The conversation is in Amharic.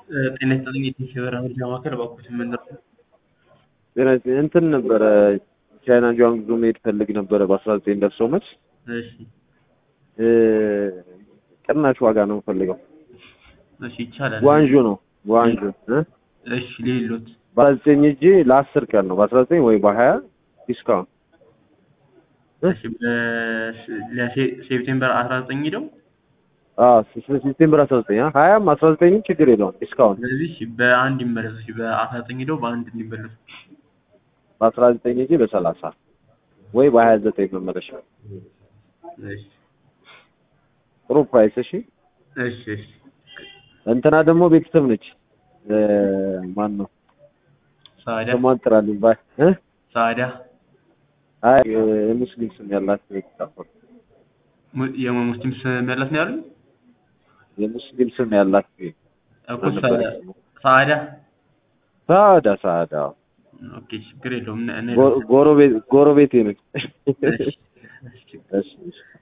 ጤና ይስጥልኝ የቴሌብር መረጃ ማዕከል እባክዎት ምን ነበር? ጤና ይስጥልኝ እንትን ነበረ ቻይና ጁዋንግዶ መሄድ ፈልግ ነበረ በአስራ ዘጠኝ ደርሶ መልስ እሺ ቅናሽ ዋጋ ነው የምፈልገው። እሺ ይቻላል። ጓንዡ ነው ጓንዡ እ እሺ ሌሎት በአስራ ዘጠኝ እጂ ለአስር ቀን ነው በአስራ ዘጠኝ ወይ በሀያ ዲስካውንት እሺ በሴፕቴምበር አስራ ዘጠኝ ሄደው ሴፕቴምበር አስራ ዘጠኝ ሀያም አስራ ዘጠኝም ችግር የለውም ዲስካውንት ስለዚህ እሺ በአንድ ይመለሱ። እሺ በአስራ ዘጠኝ ሄደው በአንድ እንዲመለሱ። በአስራ ዘጠኝ እጂ በሰላሳ ወይ በሀያ ዘጠኝ መመለሻ እሺ ጥሩ ፕራይስ እሺ እሺ እሺ እንትና ደግሞ ቤተሰብ ነች ማን ነው ሳዳ ስሟን ጥራልኝ ባይ እ ሳዳ አይ የሙስሊም ስም ያላት ቤተሰብ mu- የሙስሊም ስም ያላት ነው ያሉኝ የሙስሊም ስም ያላት እኮ ሳዳ ሳዳ ሳዳ ሳዳ ኦኬ ችግር የለውም እነ- እነ- ጎረቤት ጎረቤቴ ነች እሺ እሺ እሺ እሺ